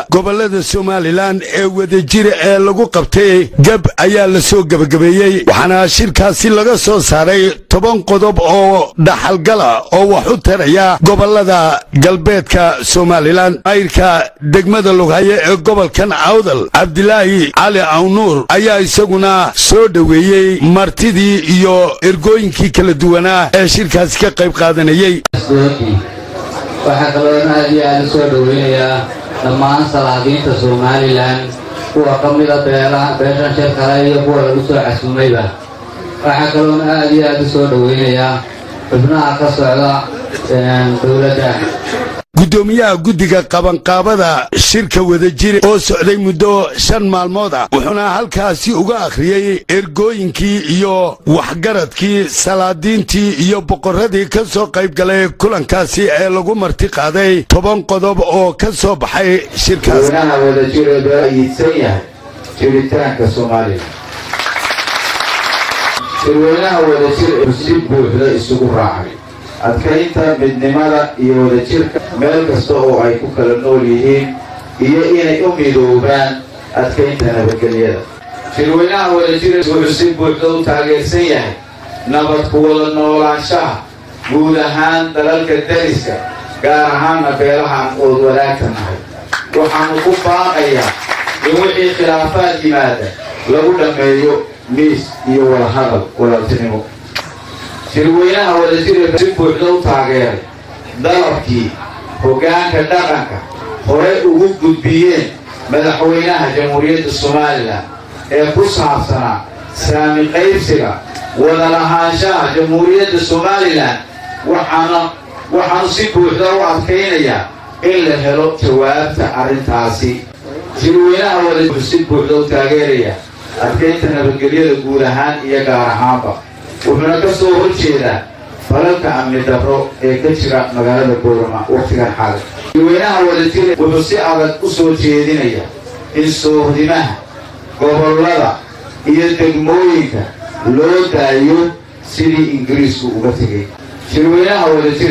gobollada somalilan ee wadajir ee lagu qabtay gab ayaa la soo gebagabeeyey waxaana shirkaasi laga soo saaray toban qodob oo dhaxalgala oo wax u taraya gobollada galbeedka somalilan mayrka degmada lughaye ee gobolkan awdal cabdilaahi cali awnuur ayaa isaguna soo dhoweeyey martidii iyo ergooyinkii kala duwanaa ee shirkaasi ka qayb qaadanayey waxaa kaloona aad iyo aad u soo dhoweynayaa dhammaan salaadiinta somalilan kuwa ka mida beeshan shir kale iyo kuwa lagu soo casuumayba waxaa kaloona aad iyo aad u soo dhoweynayaa xubnaha ka socda dowladda guddoomiyaha guddiga qabanqaabada shirka wadajir oo socday muddo shan maalmood ah wuxuuna halkaasi uga akhriyey ergooyinkii iyo waxgaradkii salaadiintii iyo boqorradii ka soo qayb galay kulankaasi ee lagu marti qaaday toban qodob oo ka soo baxay shirkaas weynaha wadajir ee baayiidsan yahay jiritaanka soomaaliya shirweynaha wadajir ee si buuxda isugu raacay adkaynta midnimada iyo wadajirka meel kasta oo ay ku kala nool yihiin iyo inay u midoobaan adkaynta nabadgelyada shirweynaha wadajir wuxuu si buuxda u taageersan yahay nabad ku wada noolaanshaha guud ahaan dalalka dariska gaar ahaanna beelahaan ood wadaagta nahay waxaanu ku baaqayaa in wixii khilaafaad yimaada lagu dhammeeyo miis iyo wadahadal walaaltinimo shirweynaha wadajir si buuxda u taageeray dalabkii hoggaanka dhaqanka horey ugu gudbiyeen madaxweynaha jamhuuriyadda somalilan ee ku saabsanaa saami qaybsiga wada lahaanshaha jamhuuriyadda somalilan waxaana waxaanu si buuxda u adkaynayaa in la helo jawaabta arrintaasi shirweynaha wadajir si buuxda u taageeraya adkaynta nabadgelyada guud ahaan iyo gaar ahaanba wuxuuna ka soo hor jeedaa falalka amni darro ee ka jira magaalada boorama wakhtigan xaali shirweynaha wadajir wuxuu si adag u soo jeedinaya in soohdimaha gobollada iyo degmooyinka loo daayo sidii ingiriisku uga tegay shirweynaha wadajir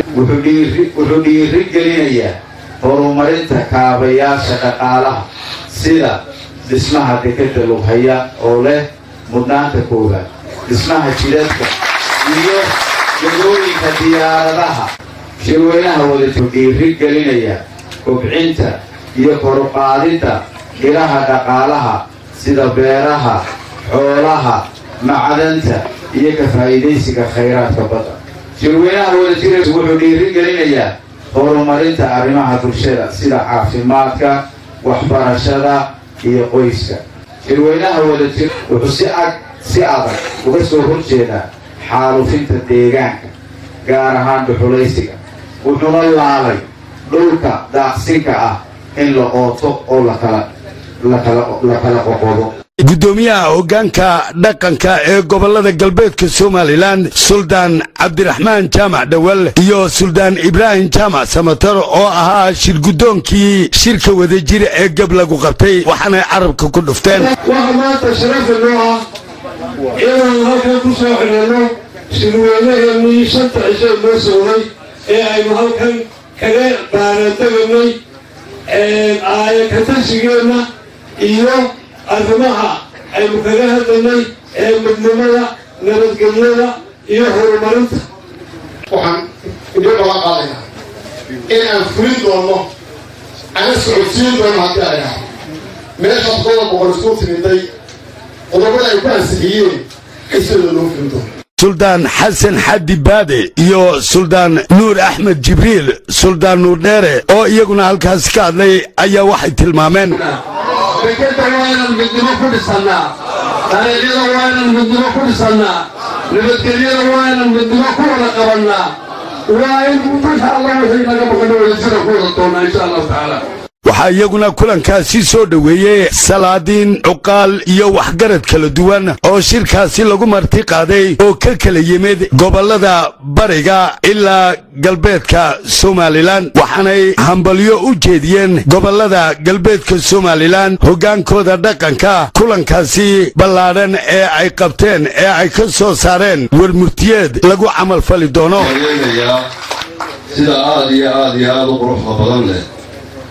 wuxuu dhiiri gelinayaa horumarinta kaabayaasha dhaqaalaha sida dhismaha dekadda lughaya oo leh mudnaanta koowaad dhismaha jidadka iyo jagooyinka diyaaradaha shirweynaha wadajir dhiiri gelinaya kobcinta iyo koruqaadidda ilaha dhaqaalaha sida beeraha xoolaha macdanta iyo ka faa'iidaysiga khayraadka badda shirweynaha wadajir wuxuu dhiiri gelinayaa horumarinta arrimaha bulshada sida caafimaadka waxbarashada iyo qoyska shirweynaha wadajir wuxuu si ag si adag uga soo hor jeedaa xaalufinta deegaanka gaar ahaan dhuxulaysiga wuxuuna laalay dhulka daaqsinka ah in la ooto oo la kala qoqodo guddoomiyaha hoggaanka dhaqanka ee gobollada galbeedka somalilan suldaan cabdiraxmaan jaamac dhowal iyo suldaan ibraahim jaamac samatar oo ahaa shirguddoonkii shirka wadajir ee gab lagu qabtay waxaanay carabka ku dhufteen waxa maanta sharafa noo ah inaan halkan ku soo xidhanno shirweynaheenii shanta cisho noo socday ee aynu halkan kaga baaradeganay aayakatashigeena iyo arrimaha aynu kaga hadlaynay ee midnimada nabadgelyada iyo horumarinta waxaan idin oga qaadayaa in aan fulin doonno ana socodsiin doono haddii ay ahay meeshaas qodob boqol isku timiday qodobada ay ku ansixiyeen xisadooda loo fulin doono suldaan xasan xaddi baade iyo suldaan nuur axmed jibriil suldaan nuur dheere oo iyaguna halkaasi ka hadlay ayaa waxay tilmaameen dekeda waa inaan midnimo ku dhisannaa dariiqyada waa inaan midnimo ku dhisannaa nabadgelyada waa inaan midnimo ku wada qabannaa waa in insha allah wixii naga maqano wadajira ku wada doonaa insha allahu tacaala waxaa iyaguna kulankaasi soo dhoweeyey salaadiin cuqaal iyo waxgarad kala duwan oo shirkaasi lagu marti qaaday oo ka kala yimid gobollada bariga ilaa galbeedka somalilan waxaanay hambalyo u jeediyeen gobollada galbeedka somalilan hoggaankooda dhaqanka kulankaasi ballaadhan ee ay qabteen ee ay ka soo saareen warmurtiyeed lagu camalfali doono sida aad iyo aad iyo aad u quruxda badan leh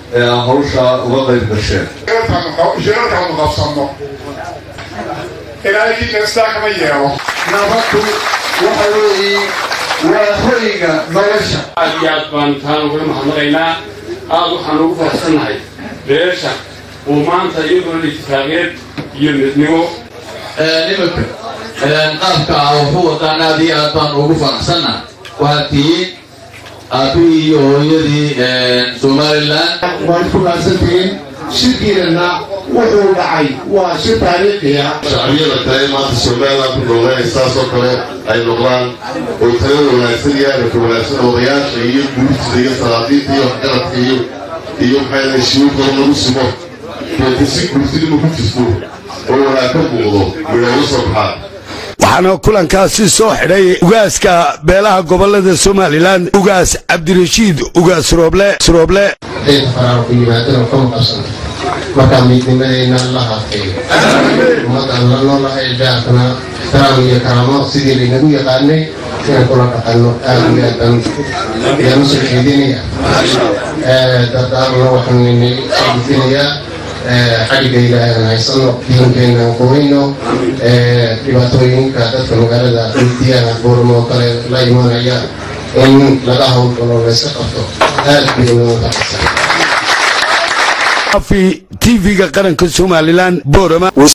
ee aan hawsha uga qayb gasheen shirarkaanu qabsanno ilaahay kiinastaa kama yeelo nabaddu waxa weeye waa hoyga nolosha aad iyo aad baan taan uga mahadnaqaynaa aad waxaan ugu faraxsannahay beesha uu maanta iyadoona itifaaqiyeed iyo midnimo nimanka qaabka ah wuxuu wadaan aad iyo aad baan ugu faraxsannahay waa tihiin aabihii iyo hooyadii somalilan waad ku maadsantihiin shirkiinana wuxuu dhacay waa shir taariikhiya shacbiyada kale maanta somalilan ku nooleenay saasoo kale ay noqdaan oo talada wanaagsan iyo arrinka wanaagsan odayaasha iyo guurtida iyo salaadiinta iyo waxgaradka iyo iyo maxay lahay shiwirkooda lagu sumo deeta si guurtinima ku jirto oo wanaag ka muuqdo midhooga soo baxaa waxaana kulankaasi soo xidhay ugaaska beelaha gobolada somalilan ugaas cabdirashiid ugaas rooble srooble hadday faraar ku yimaadana kama qabsan markaa midnimadeenna la haafeeyo ummadaan la noolahay jaarkana ixtiraam iyo karaamo sidii laynagu yaqaanay inaan kula dhaqanno aad iyo aad baan yaanu soo jeedinaya dardaarna waxaan inaga soo gudbinayaa xagga ilaahan haysano diinkeenaan qurayno dhibaatooyinka dadka magaalada weydiyaana buurma oo kale la imanaya in laga howlgalo layska qabto aad bay unaga faraxsan tv-ga qaranka somalilan boorama